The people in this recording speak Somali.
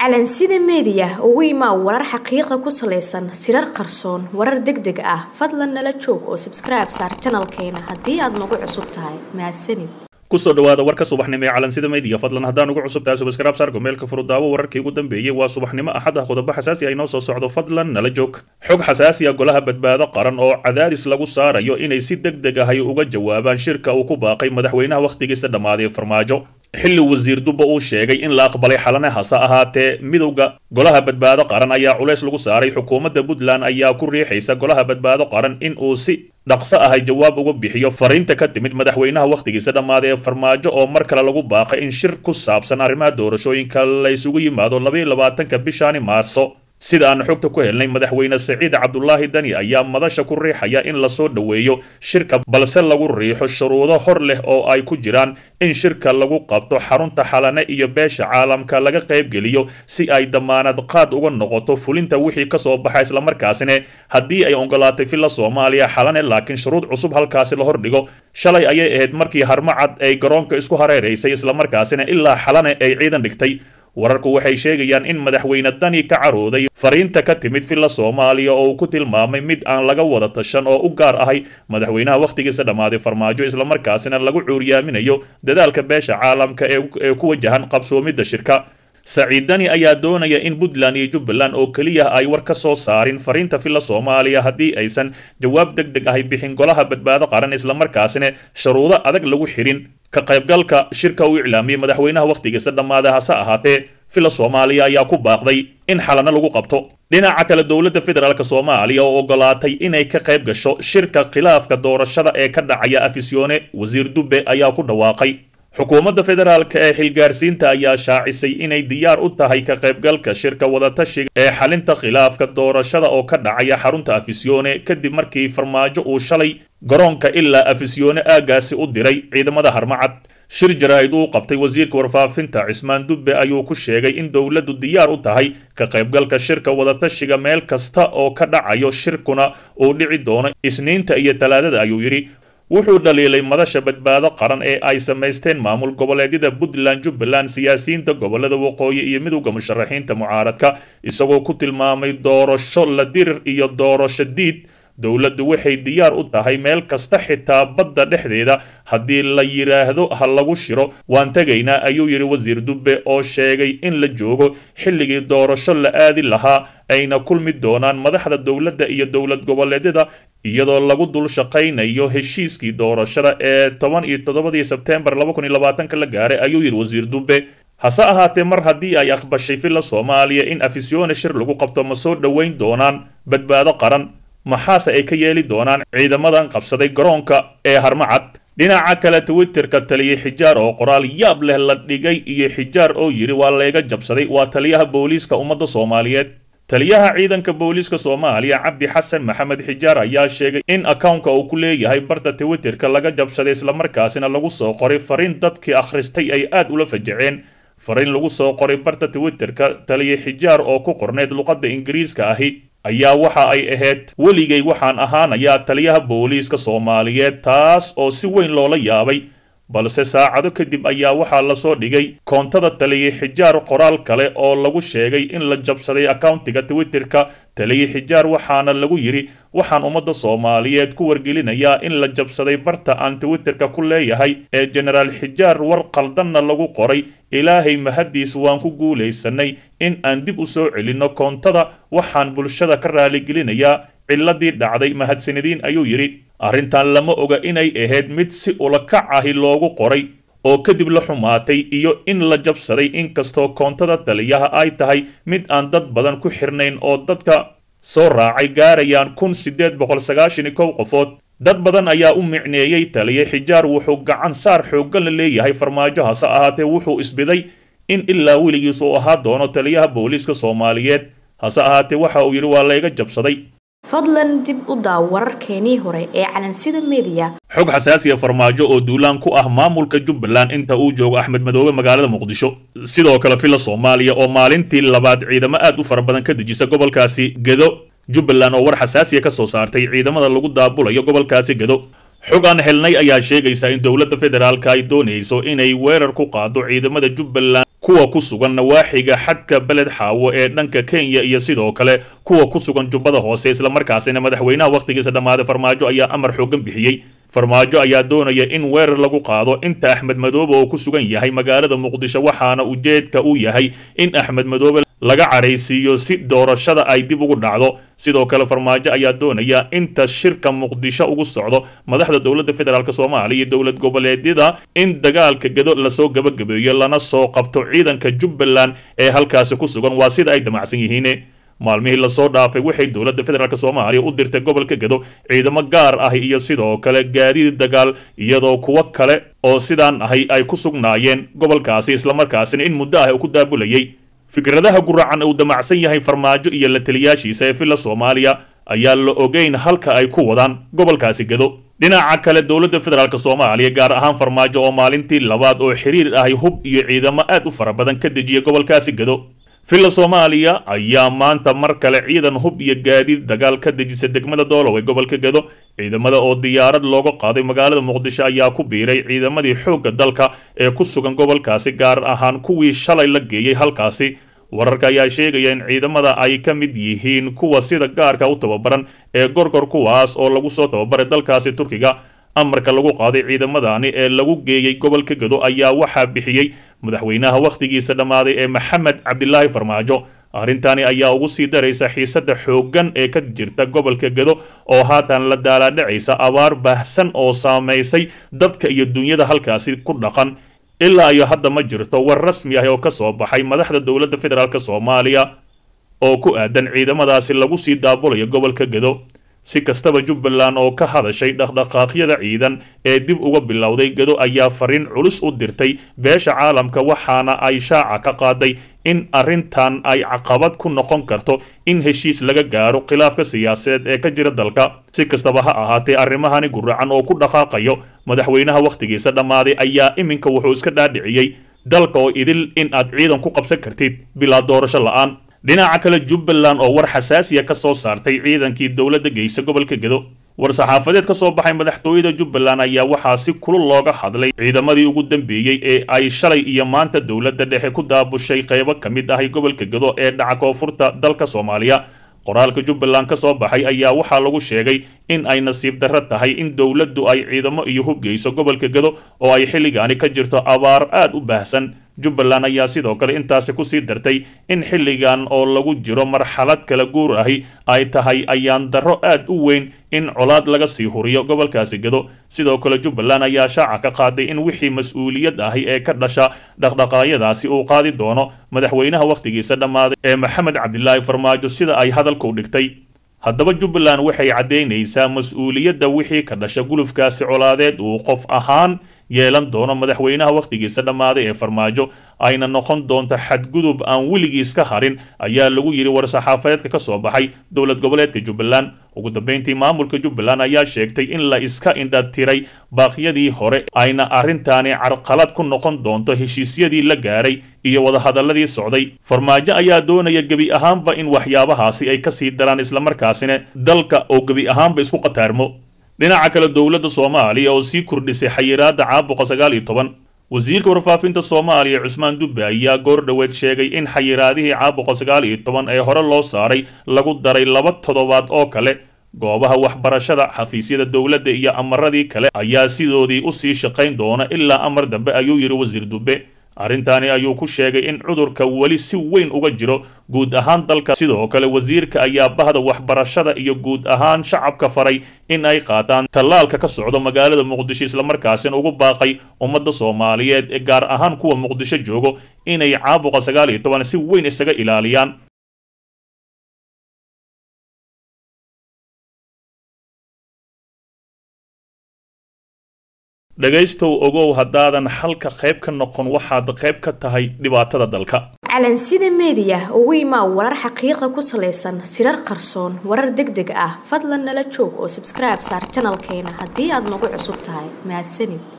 calansida meediya ugu imaa warar xaqiiqa ku salaysan sirar qarsoon warar deg deg ah fadlan nala joog oo sabskribe saar janalkeena haddii aad nagu cusub tahay mahadsanid kusoo dhawaada warka subaxnimo ee calansida meediya fadlan haddaan ugu cusub tahay subscribe saarka meelka furudaawo wararkii ugu dambeeyey waa subaxnimo axad ah qodobo xasaasi ah inoo soo socdo fadlan nala joog xog xasaasi ah golaha badbaado qaran oo cadaadis lagu saarayo inay si deg deg ahay uga jawaabaan shirka uu ku baaqay madaxweynaha wakhtigiisa dhammaaday farmaajo xilli wasiir dubba uu sheegay in la aqbalay xalane hase ahaatee midowda golaha badbaado qaran ayaa culays lagu saaray xukuumadda puntland ayaa ku riixaysa golaha badbaado qaran in uu si dhaqso ahay jawaab uga bixiyo fariinta ka timid madaxweynaha wakhtigiisa dhammaaday ee farmaajo oo mar kale lagu baaqay in shir ku saabsan arrimaha doorashooyinka la isugu yimaado labaiyo labaatanka bishaani maarso sida aan xogta ku helnay madaxweyne saciid cabdulaahi dani ayaa madasha ku riixaya in lasoo dhoweeyo shirka balse lagu riixo shuruudo hor leh oo ay ku jiraan in shirka lagu qabto xarunta xalane iyo beesha caalamka laga qaybgeliyo si ay damaanad qaad uga noqoto fulinta wixii kasoo baxa islamarkaasina haddii ay ogolaatay filla soomaaliya xalane laakiin shuruud cusub halkaasi la hordhigo shalay ayay ahayd markii harmacad ay garoonka isku hareeraysay islamarkaasina ilaa xalane ay ciidan dhigtay wararku waxay sheegayaan in madaxweyne dani ka carooday fariinta ka timid filla soomaaliya oo uu ku tilmaamay mid aan laga wada tashan oo u gaar ahay madaxweynaha wakhtigiisa dhammaaday farmaajo islamarkaasina lagu cuuriyaaminayo dadaalka beesha caalamka ee ku wajahan qabsoomidda shirka saciid dani ayaa doonaya in puntland iyo jubbaland oo keliya ay war ka soo saarin fariinta filla soomaaliya haddii aysan jawaab deg deg ahay bixin golaha badbaado qaran islamarkaasina sharuudo adag lagu xirin ka qaybgalka shirka uu iclaamiyey madaxweynaha wakhtigiisa dhammaaday hase ahaatee filla soomaaliya ayaa ku baaqday in xalano lagu qabto dhinaca kale dowladda federaalk soomaaliya oo ogolaatay inay ka qayb gasho shirka khilaafka doorashada ee ka dhacaya afisyoone wasiir dubbe ayaa ku dhawaaqay xukuumadda federaalk ee xilgaarsiinta ayaa shaacisay inay diyaar u tahay ka qaybgalka shirka wadatashiga ee xalinta khilaafka doorashada oo ka dhacaya xarunta afisyoone kadib markii farmaajo uu shalay garoonka ilaa afisyoone aagaasi u diray ciidamada harmacad shir jaraa'id uu qabtay wasiirka warfaafinta cismaan dubbe ayuu ku sheegay in dowladdu diyaar u tahay ka qaybgalka shirka wadatashiga meel kasta oo ka dhacayo shirkuna uu dhici doono isniinta iyo talaadada ayuu yidhi wuxuu dhaliilay madasha badbaado qaran ee ay samaysteen maamul goboleedyada puntland jubbaland siyaasiyiinta gobolada waqooyi iyo midowda musharaxiinta mucaaradka isagoo ku tilmaamay doorasho la dirir iyo doorasho diid dowladdu waxay diyaar u tahay meel kasta xitaa badda dhexdeeda haddii la yidhaahdo ha lagu shiro waan tegaynaa ayuu yidhi wasiir dubbe oo sheegay in la joogo xilligii doorasho la aadi lahaa ayna kulmi doonaan madaxda dowladda iyo dowlad goboleedyada iyadoo lagu dul shaqaynayo heshiiskii doorashada ee toban iyo toddobadii sebteembar laba kun iyo labaatanka la gaaray ayuu yidhi wasiir dubbe hase ahaatee mar haddii ay aqbashay filla soomaaliya in afisyoone shir lagu qabto ma soo dhoweyn doonaan badbaado qaran maxaase ay ka yeeli doonaan ciidamadan qabsaday garoonka ee harmacad dhinaca kale twitterka taliyey xijaar oo qoraal yaab leh la dhigay iyo xijaar oo yidhi waa layga jabsaday waa taliyaha booliiska ummadda soomaaliyeed taliyaha ciidanka booliiska soomaaliya cabdi xasan maxamed xijaar ayaa sheegay in akownka uu ku leeyahay barta twitterka laga jabsaday islamarkaasina lagu soo qoray fariin dadkii akhristay ay aad ula fajaceen fariin lagu soo qoray barta twitterka taliye xijaar oo ku qorneyd luqadda ingiriiska ahi ayaa waxa ay ahayd weligay waxaan ahaanayaa taliyaha booliiska soomaaliyeed taas oo si weyn loola yaabay balse saacado kadib ayaa waxaa lasoo dhigay koontada taliye xijaar qoraal kale oo lagu sheegay in la jabsaday akowntiga twitterka taliye xijaar waxaana lagu yidhi waxaan ummadda soomaaliyeed ku wargelinayaa in la jabsaday barta aan twitterka ku leeyahay ee jenaraal xijaar war qaldanna lagu qoray ilaahay mahaddiis waan ku guulaysanay in aan dib u soo celinno koontada waxaan bulshada ka raaligelinayaa ciladii dhacday mahadsanadiin ayuu yidhi arrintan lama oga inay ahayd mid si ulakac ahi loogu qoray oo kadib la xumaatay iyo in la jabsaday inkastoo koontada taliyaha ay tahay mid aan dad badan ku xirnayn oo dadka soo raacay gaarayaan kun siddeed boqol sagaashan iyo kow qofood dad badan ayaa u micneeyey taliye xijaar wuxuu gacan saar xooggan la leeyahay farmaajo hase ahaatee wuxuu isbiday in ilaa weligiis uu ahaa doono taliyaha booliiska soomaaliyeed hase ahaatee waxa uu yidhi waa layga jabsaday fadlan dib u daaw wararkeenii hore ee calansida meediya xog xasaasiya farmaajo oo duulaan ku ah maamulka jubbaland inta uu joogo axmed madoobe magaalada muqdisho sidoo kale filla soomaaliya oo maalintii labaad ciidamo aad u fara badan ka dejisa gobolkaasi gedo jubbaland oo war xasaasiya ka soo saartay ciidamada lagu daabulayo gobolkaasi gedo xog aan helnay ayaa sheegaysa in dowladda federaalka ay doonayso inay weerar ku qaado ciidamada jubbaland kuwa ku sugan nawaaxiga xadka beled xaawo ee dhanka kenya iyo sidoo kale kuwa ku sugan jubbada hoose islamarkaasina madaxweynaha wakhtigiisa dhammaaday farmaajo ayaa amar xoogan bixiyey farmaajo ayaa doonaya in weerar lagu qaado inta axmed madoobe oo ku sugan yahay magaalada muqdisho waxaana ujeedka uu yahay in axmed madoobe laga caraysiiyo si doorashada ay dib ugu dhacdo sidoo kale farmaajo ayaa doonaya inta shirka muqdisho ugu socdo madaxda dowladda federaalk soomaaliya iyo dowlad goboleedyada in dagaalka gedo lasoo gabagabeeyo lana soo qabto ciidanka jubbaland ee halkaasi ku sugan waa sida ay damacsan yihiin maalmihii lasoo dhaafay waxay dowladda federaalk soomaaliya u dirtay gobolka gedo ciidamo gaar ah iyo sidoo kale gaadiid dagaal iyadoo kuwo kale oo sidaan ahay ay ku sugnaayeen gobolkaasi islamarkaasina in muddo ah uu ku daabulayay fikradaha guracan uu damacsan yahay farmaajo iyo la taliyaashiisa ee villa soomaaliya ayaa la ogeyn halka ay ku wadaan gobolkaasi gedo dhinaca kale dowladda federaalk soomaaliya gaar ahaan farmaajo oo maalintii labaad oo xiriir ahay hub iyo ciidamo aad u fara badan ka dejiya gobolkaasi gedo villa soomaaliya ayaa maanta mar kale ciidan hub iyo gaadiid dagaal ka dejisa degmada doolow ee gobolka gedo ciidamada oo diyaarad looga qaaday magaalada muqdisho ayaa ku biiray ciidamadii xoogga dalka ee ku sugan gobolkaasi gaar ahaan kuwii shalay la geeyey halkaasi wararka ayaa sheegaya in ciidamada ay ka mid yihiin kuwa sida gaarka u tababaran ee gorgor kuwaas oo lagu soo tababaray dalkaasi turkiga amarka lagu qaaday ciidamadani ee lagu geeyey gobolka gedo ayaa waxaa bixiyey madaxweynaha wakhtigiisa dhammaaday ee maxamed cabdilaahi farmaajo arrintani ayaa ugu sii daraysa xiisadda xooggan ee ka jirta gobolka gedo oo haatan la daalaadhacaysa abaar baahsan oo saamaysay dadka iyo dunyada halkaasi ku dhaqan ilaa iyo hadda ma jirto war rasmi ah oo ka soo baxay madaxda dowladda federaalk soomaaliya oo ku aadan ciidamadaasi lagu sii daabulayo gobolka gedo si kastaba jubbaland oo ka hadashay dhaqdhaqaaqyada ciidan ee dib uga bilowday gedo ayaa fariin culus u dirtay beesha caalamka waxaana ay shaaca ka qaaday in arrintan ay caqabad ku noqon karto in heshiis laga gaaro khilaafka siyaasadeed ee ka jira dalka si kastaba ha ahaatee arrimahani guracan oo ku dhaqaaqayo madaxweynaha wakhtigiisa dhammaaday ayaa iminka wuxuu iska dhaadhiciyey dalka oo idil in aad ciidan ku qabsan kartid bilaa doorasho la'aan dhinaca kale jubbaland oo war xasaasiya ka soo saartay ciidankii dowladda geysa gobolka gedo war-saxaafadeed ka soo baxay madaxtooyada jubbaland ayaa waxaa si kulul looga hadlay ciidamadii ugu dambeeyey ee ay shalay iyo maanta dowladda dhexe ku daabushay qaybo ka mid ahay gobolka gedo ee dhaca koonfurta dalka soomaaliya qoraalka jubbaland ka soo baxay ayaa waxaa lagu sheegay in ay nasiib darro tahay in dowladdu ay ciidamo iyo hub geyso gobolka gedo oo ay xilligaani ka jirto abaar aad u baahsan jubbaland ayaa sidoo kale intaasi kusii dartay in xilligan oo lagu jiro marxalad kala guur ahi ay tahay ayaan darro aad u weyn in colaad laga sii huriyo gobolkaasi gedo sidoo kale jubbaland ayaa shaaca ka qaaday in wixii mas-uuliyad ahi ee ka dhasha dhaqdhaqaayadaasi uu qaadi doono madaxweynaha wakhtigiisa dhammaaday ee maxamed cabdilaahi farmaajo sida ay hadalku dhigtay haddaba jubbaland waxay caddaynaysaa mas-uuliyadda wixii ka dhasha gulufkaasi colaadeed uu qof ahaan yeelan doono madaxweynaha wakhtigiisa dhammaaday ee farmaajo ayna noqon doonto xadgudub aan weligiis ka harin ayaa lagu yidhi war-saxaafadeedka ka soo baxay dowlad goboleedka jubbaland ugu dambeyntii maamulka jubbaland ayaa sheegtay in la iska indhatiray baaqyadii hore ayna arrintaani carqalad ku noqon doonto heshiisyadii la gaaray iyo wadahadaladii socday farmaajo ayaa doonaya gebi ahaanba in waxyaabahaasi ay kasii daraan islamarkaasina dalka oo gebi ahaanba isku qataarmo dhinaca kale dowladda soomaaliya oo sii kordhisay xayiraadda caabuqa sagaal iyo toban wasiirka warfaafinta soomaaliya cusmaan dubbe ayaa goor dhoweed sheegay in xayiraadihii caabuqa sagaal iyo toban ee hore loo saaray lagu daray laba toddobaad oo kale goobaha waxbarashada xafiisyada dowladda iyo amaradii kale ayaa sidoodii usii shaqayn doona ilaa amar dambe ayuu yidhi wasiir dubbe arrintaani ayuu ku sheegay in cudurka weli si weyn uga jiro guud ahaan dalka sidoo kale wasiirka ayaa bahda waxbarashada iyo guud ahaan shacabka faray in ay qaataan tallaalka ka socdo magaalada muqdisho islamarkaasina ugu baaqay ummadda soomaaliyeed ee gaar ahaan kuwa muqdisho joogo inay caabuqa sagaal iyo toban si weyn isaga ilaaliyaan dhegaystow ogow haddaadan xalka qayb ka noqon waxaad qayb ka tahay dhibaatada dalka calansida meediya ugu imaa warar xaqiiqa ku salaysan sirar qarsoon warar deg deg ah fadlan nala joog oo sabskribe saar janalkeena haddii aad nagu cusub tahay mahadsanid